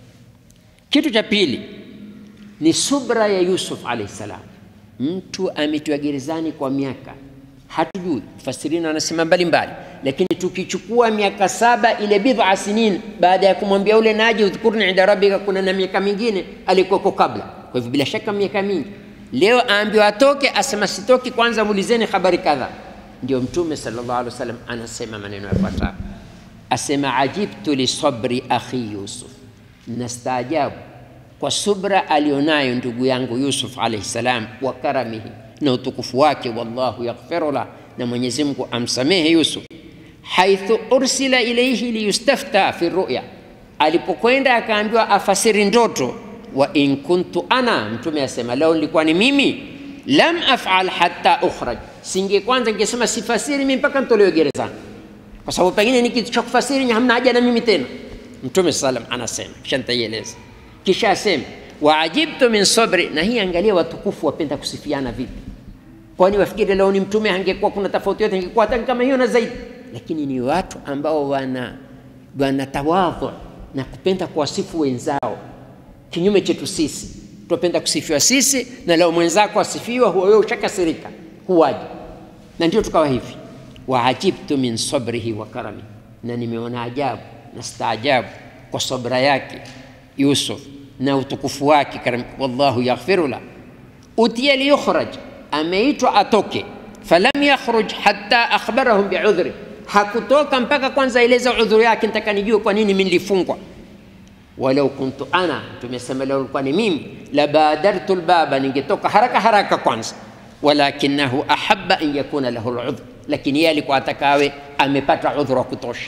Kitu cha pili ni subra ya Yusuf alayhi salam. Mtu ametiwa gerezani kwa miaka hatujui, mfasirina wanasema mbalimbali, lakini tukichukua miaka saba ile bidha sinin baada ya kumwambia ule naji udhkurni inda rabbika, kuna na miaka mingine alikuwako kabla. Kwa hivyo bila shaka miaka mingi. Leo aambiwa atoke, asema sitoki, kwanza muulizeni habari kadha. Ndio Mtume sallallahu alaihi wasallam anasema maneno yafuatayo, asema ajibtu li sabri akhi Yusuf, nastaajabu kwa subra alionayo ndugu yangu Yusuf alayhi salam, wa karamihi na utukufu wake, wallahu yaghfiru la, na Mwenyezi Mungu amsamehe Yusuf. Haithu ursila ilayhi liyustafta fi ruya, alipokwenda akaambiwa afasiri ndoto. Wa in kuntu ana, Mtume asema leo nilikuwa ni mimi, lam af'al hatta ukhraj, singe kwanza ningesema sifasiri mimi mpaka nitolewe gerezani, kwa sababu pengine ni kitu cha kufasiri hamna haja na mimi tena. Mtume sallam anasema, kisha nitaieleza, kisha asema waajibtu min sabri. Na hii angalia, watukufu wapenda kusifiana vipi? Kwani wafikiri leo ni mtume angekuwa kuna tofauti yote, ingekuwa hata kama hiyo na zaidi, lakini ni watu ambao wana wana tawadhu na kupenda kuwasifu wenzao, kinyume chetu sisi tunapenda kusifiwa sisi, na leo mwenzako asifiwa, huwa wewe ushakasirika, huwaje? Na ndio tukawa hivi, waajibtu min sabrihi wa karami, na nimeona ajabu na staajabu kwa sabra yake Yusuf na utukufu wake karam, wallahu yaghfiru la. Utiya liyukhraj, ameitwa atoke. Falam yakhruj hatta akhbarahum biudhri, hakutoka mpaka kwanza eleza udhuru yake, nitaka nijue kwa nini mimi nilifungwa. Walau kuntu ana, tumesema leo ilikuwa ni mimi, la badartu lbaba, ningetoka haraka haraka kwanza. Walakinahu ahabba an yakuna lahu ludhr, lakini yeye alikuwa atakawe amepata udhuru wa kutosha.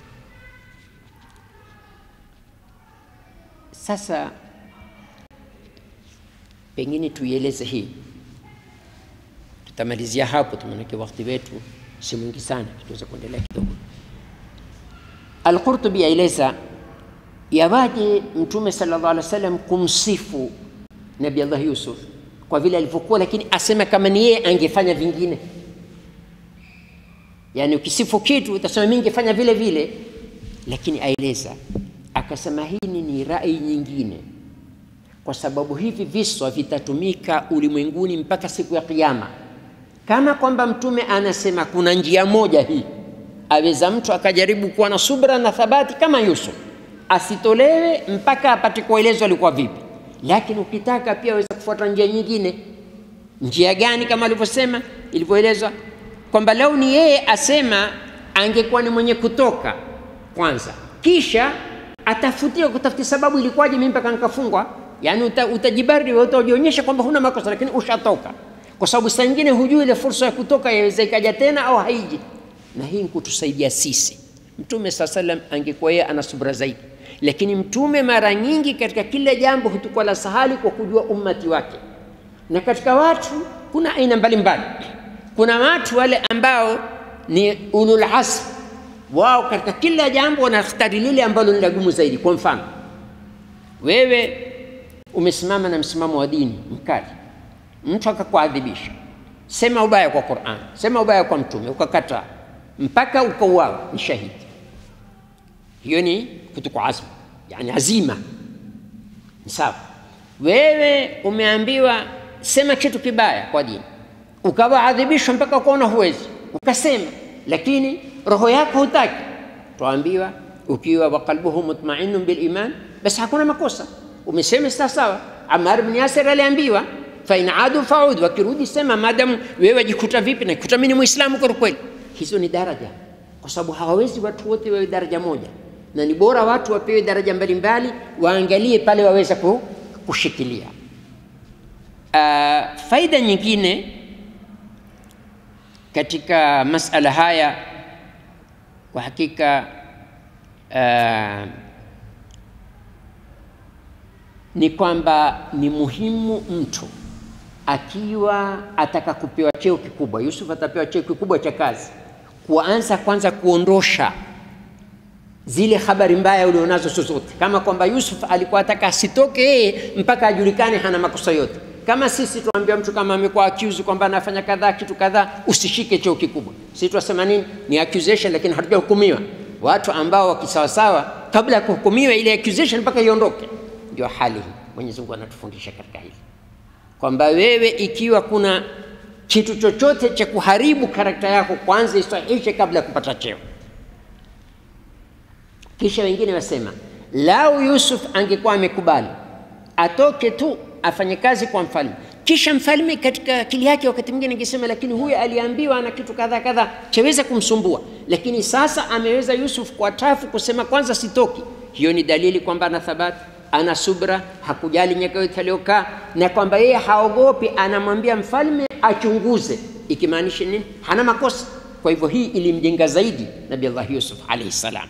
Sasa pengine tuieleze hii, tutamalizia hapo, tumanake wakati wetu si mwingi sana, tuweza kuendelea kidogo. Al-Qurtubi aeleza yawaje Mtume sallallahu alaihi wasallam kumsifu Nabii Allah Yusuf kwa vile alivyokuwa, lakini asema kama ni yeye angefanya vingine. Yani ukisifu kitu utasema mimi ningefanya vile vile, lakini aeleza akasema hii ni rai nyingine, kwa sababu hivi viswa vitatumika ulimwenguni mpaka siku ya Kiyama. Kama kwamba mtume anasema kuna njia moja hii, aweza mtu akajaribu kuwa na subra na thabati kama Yusuf, asitolewe mpaka apate kuelezwa alikuwa vipi. Lakini ukitaka pia aweza kufuata njia nyingine. Njia gani? Kama alivyosema ilivyoelezwa kwamba leo ni yeye asema angekuwa ni mwenye kutoka kwanza, kisha atafutia kutafutia sababu ilikuwaje mimi mpaka nikafungwa. Yani uta, utajibari utajionyesha kwamba huna makosa, lakini ushatoka, kwa sababu saa nyingine hujui ile fursa ya kutoka yaweza ikaja tena au haiji, na hii nikutusaidia sisi. Mtume saa salam angekuwa yeye ana subra zaidi, lakini mtume mara nyingi katika kila jambo hutukua la sahali kwa kujua ummati wake, na katika watu kuna aina mbalimbali. Kuna watu wale ambao ni ulul azm wao katika kila jambo wanakhtari lile ambalo ni la gumu zaidi. Kwa mfano, wewe umesimama na msimamo wa dini mkali, mtu akakuadhibisha, sema ubaya kwa Qur'an, sema ubaya kwa Mtume, ukakataa mpaka ukauawa, ni shahidi. Hiyo ni kutuku azma, yani azima, ni sawa. wewe umeambiwa sema kitu kibaya kwa dini ukawaadhibishwa mpaka ukaona huwezi ukasema lakini roho yako hutaki twaambiwa ukiwa waqalbuhu mutmainun biliman basi hakuna makosa umesema sawa sawa amar bn yasir aliambiwa fain adu faud wakirudi sema madamu wewe wajikuta vipi nakikuta mi ni mwislamu kwa kweli hizo ni daraja kwa sababu hawawezi watu wote wawe daraja moja na ni bora watu wapewe daraja mbalimbali waangalie pale waweza kushikilia uh, faida nyingine katika masala haya kwa hakika uh, ni kwamba ni muhimu mtu akiwa ataka kupewa cheo kikubwa, Yusuf atapewa cheo kikubwa cha kazi, kuanza kwanza kuondosha zile habari mbaya ulionazo zozote, kama kwamba Yusuf alikuwa ataka asitoke yeye mpaka ajulikane hana makosa yote. Kama sisi tuambia mtu kama amekuwa accused kwamba anafanya kadhaa kitu kadhaa, usishike cheo kikubwa. Sisi tunasema nini? Ni accusation, lakini hatujahukumiwa. Watu ambao wakisawasawa, kabla ya kuhukumiwa ile accusation mpaka iondoke. Ndio hali hii Mwenyezi Mungu anatufundisha katika hili kwamba wewe ikiwa kuna kitu chochote cha kuharibu karakta yako, kwanza isahihishe kabla ya kupata cheo. Kisha wengine wasema lau Yusuf angekuwa amekubali atoke tu afanye kazi kwa mfalme, kisha mfalme katika akili yake wakati mwingine angesema, lakini huyu aliambiwa ana kitu kadhaa kadhaa chaweza kumsumbua, lakini sasa ameweza Yusuf kwa tafu kusema kwanza sitoki. Hiyo ni dalili kwamba ana thabati, ana subra, hakujali nyaka yote aliyokaa, na kwamba yeye haogopi, anamwambia mfalme achunguze, ikimaanisha nini? Hana makosa. Kwa hivyo hii ilimjenga zaidi Nabii Allah Yusuf alayhi salam.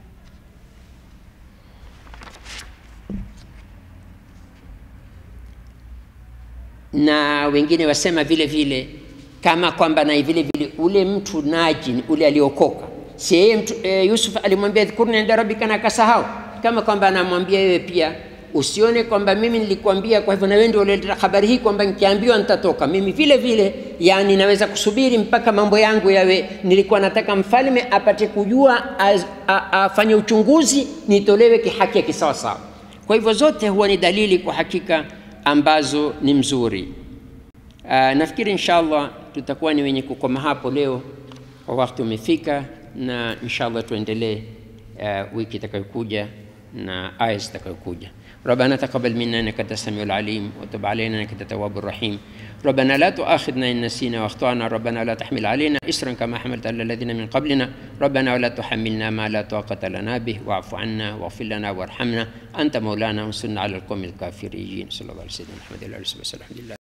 na wengine wasema vile vile kama kwamba na vile vile ule mtu najin ule aliokoka si yeye mtu e, Yusuf alimwambia dhkurni inda rabbika na akasahau, kama kwamba anamwambia wewe pia usione kwamba mimi nilikwambia, kwa hivyo na wewe ndio ulileta habari hii kwamba nikiambiwa nitatoka mimi vile vile, yani naweza kusubiri mpaka mambo yangu yawe. Nilikuwa nataka mfalme apate kujua, afanye uchunguzi, nitolewe kihaki ya kisawasawa. Kwa hivyo zote huwa ni dalili kwa hakika ambazo ni mzuri. Uh, nafikiri inshallah tutakuwa ni wenye kukoma hapo leo kwa wakati umefika, na inshallah tuendelee uh, wiki itakayokuja na aya zitakayokuja. ربنا تقبل منا انك انت السميع العليم وتب علينا انك انت التواب الرحيم ربنا لا تؤاخذنا ان نسينا واخطانا ربنا لا تحمل علينا اسرا كما حملت على الذين من قبلنا ربنا ولا تحملنا ما لا طاقه لنا به واعف عنا واغفر لنا وارحمنا انت مولانا وانصرنا على القوم الكافرين صلى الله عليه وسلم محمد وعلى اله وصحبه وسلم الحمد لله